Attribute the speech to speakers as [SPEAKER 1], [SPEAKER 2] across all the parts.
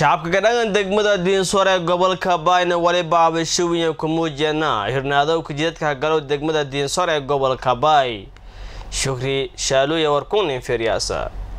[SPEAKER 1] shacabka kadhangan degmada diinsoor ee gobolka baayna weliba abashawiyan ku muujiyana hirnaadowka jidadka galow degmada diinsoor ee gobolka baay shukri shaaluuya warkunin feryaasa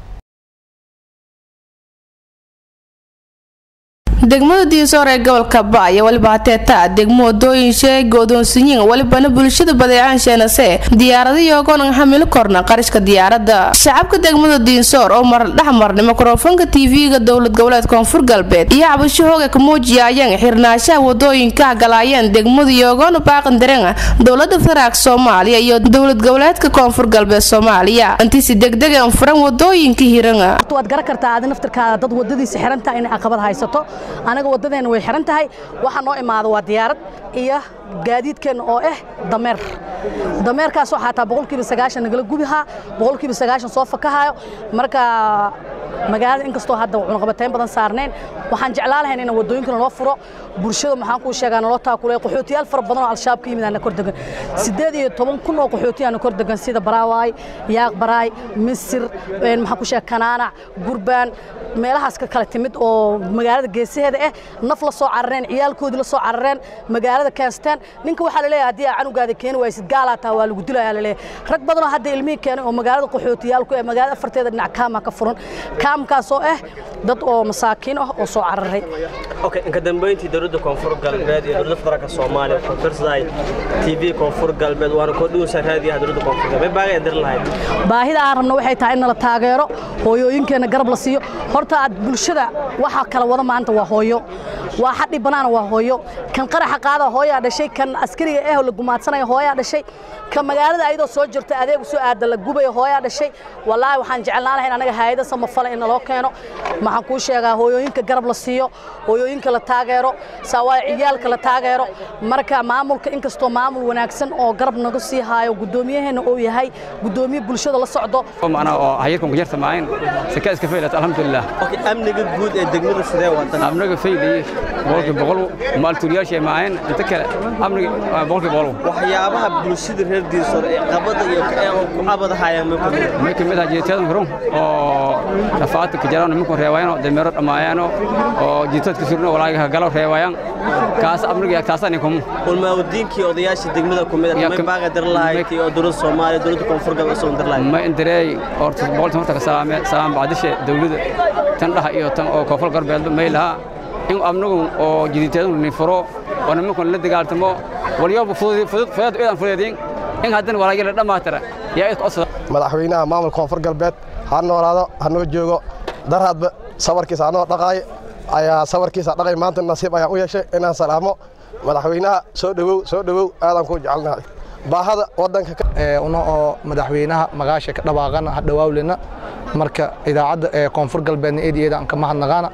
[SPEAKER 2] degmada diinsoor ee gobolka baaya weliba hateeta degmo wadooyin sheegay goodoonsiyin welibana bulshada badeecaan sheenase diyaaradayo ogonan xamilo korna qarashka diyaarada shacabka degmada diinsoor oo mar dhexmarnay mikrofoonka tv-ga dowlad goboleed koonfur galbeed iyo cabasho hooga ka muujiyayeen xirnaashaha wadooyinka galaayeen degmada iyo ogoona baaqan dareena dowlada federaalk soomaaliya iyo dowlad goboleedka koonfur galbeed soomaaliya intiisi degdegan furan wadooyinka hirana
[SPEAKER 3] waad garan kartaa aadi naftirkaada dad wadadiisa xirantaha inay caqabad haysato anaga waddadeena way xiran tahay waxaa noo imaada waa diyaarad iyo gaadiidkeenna oo ah dameer dameerkaasoo xataa boqolkiiba sagaashan nagala gubihaa boqolkiiba sagaashan soo fakahaayo marka magaalada inkastoo hadda cunaqabateyn badan saarnayn waxaan jeclaan lahayn in wadooyinkana loo furo bulshada maxaan kuu sheegaa naloo taakulay qaxootiyaal fara badan oo al-shabaab ka yimid aana kor degan siddeed iyo toban kun oo qaxooti aana kor degan sida baraawaay yaaq baraay misir maxaan ku sheega kanaanac gurbaan meelahaas ka kala timid oo magaalada geesaheeda ah naf la soo carareen ciyaalkoodii la soo carareen magaalada keensteen ninka waxaa laleeyahay haddii aa canugaada keeni waysid gaalaa taa waa lagu dilayaa laleeyahay rag badanoo hadda ilmihii keenay oo magaalada qaxootiyaalku ee magaalada afarteeda dhinac kaama ka furan kaamkaasoo ah dad oo masaakiin ah oo soo cararay
[SPEAKER 1] inka dambeyntii dowladda koonfur galbeed iyo dowladda federaalka soomaaliya konfursaday tv koonfur galbeed waana kordhiwaysaa raadiyaha dowladda koonfur galbeed baaga dir lahayd
[SPEAKER 3] baahida aan rabno waxay tahay in nala taageero hooyooyinkeenna garab la siiyo horta aad bulshada waxa kala wada maanta waa hooyo waa xadhi banaana waa hooyo kan qaraxa qaada hooyaa dhashay kan askariga eh la gumaadsanaya hooyaa dhashay kan magaalada ayadoo soo jirta adeegu soo aada la gubaya hooyaa dhashay wallaahi waxaan jecelnaan lahayn anaga hayada samafala in naloo keeno maxaan kuu sheegaa hooyooyinka garab la siiyo hooyooyinka la taageero saawaay ciyaalka la taageero marka maamulka inkastoo maamul wanaagsan oo garab naga sii haayo gudoomiyaheenna uu yahay gudoomiye bulshada la socdo
[SPEAKER 4] macnaa oo hayirkan ku jirta maayn saka iska faylat alxamdulilah
[SPEAKER 1] amniga guud ee degmada sidee wadan
[SPEAKER 4] amniga fayliye boqolkii boqol maaltuuriyaasha maayn inta kale amniga boqolkii boqol
[SPEAKER 1] waxyaabaha bulshada reer diinsoor ee qabada iyo ku abadahayaan
[SPEAKER 4] may kamid ah jeedtadan furun oo rafaadka ka jaraan nimanku reewaayaan dameero dhamaayaano oo jeedtadka surno walaaga galo reewaayaan kaas amniga taasani kumu
[SPEAKER 1] ulmaawdiinkii odayaasha degmada ku mid ah baaga dir lahayd iyo dowladda Soomaaliya dowladda koonfur galbeed soo dir lahayd
[SPEAKER 4] ma indirey horta boqolta horta ka salaame salaam baadishe dowladda tan dhaha iyo tan oo koonfur galbeed may laha in amnigu oo jiditeedu ni furo oo nimanku la dagaaltamo waliyo fudud fudud fudud eedan fududin in haddana walaaga la dhamaatira yaa is qosada
[SPEAKER 5] madaxweynaha maamulka koonfur galbeed ha noolaado ha noo joogo darhaadba sabarkiisa anoo dhaqaay ayaa sabarkiisa dhaqay maanta nasiib ayaan u yeeshay inaan salaamo madaxweynaha soo dhowow soo dhowow aadaan kuu jecelnahay baahada wadanka
[SPEAKER 6] una oo madaxweynaha magaasha ka dhawaaqana ha dhawaawlena marka idaacadda ee koonfur galbeedna eed eeda aan ka mahadnaqaana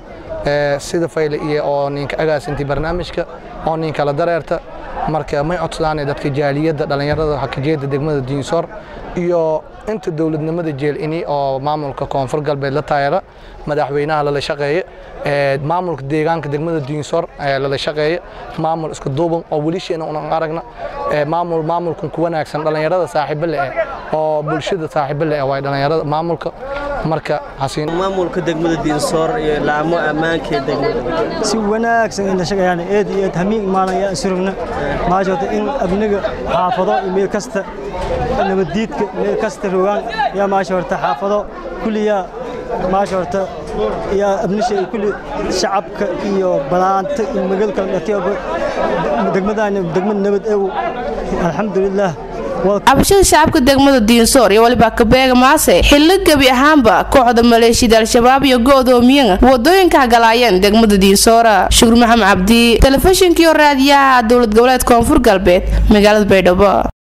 [SPEAKER 6] sida fayle iyo oo ninka agaasintii barnaamijka oo ninka la dareerta marka may codsadaan dadka jaaliyadda dhallinyarada hakajeeda degmada diinsoor iyo inta dowladnimada jeelini oo maamulka koonfur galbeed la taageera madaxweynaha lala shaqeeye maamulka deegaanka degmada diinsoor lala shaqeeye maamul isku duuban oo welisheena unan aragna maamul maamulkan ku wanaagsan dhallinyarada saaxiibo leh oo bulshada saaxiibo leh waa dhallinyarada maamulka marka hasiin
[SPEAKER 1] maamulka degmada diinsoor iyo laamo ammaanka ee degmada
[SPEAKER 7] si wanaagsan in la shaqeeyaan eed iyo hamiin maalaya surugna maashota in abniga xaafado iyo meel kasta nabadiidka meel kasta rogaan yaa maasha horta xaafado kulliya maasha horta yaa abnisha iyo kulli shacabka iyo balaanta iyo magaalada kala dhatiyoba degmadaan degmad nabad ew alxamdulilah
[SPEAKER 2] cabashada shacabka degmada diinsoor iyo waliba kabeega maase xillo gebi ahaanba kooxda maleeshiyada al-shabaab iyo go'doomiyana wadooyinka galaayeen degmada diinsoora shukur maxamed cabdi telefishinkiiyo raadiyaha dowlad goboleed koonfur galbeed magaalada baydhabo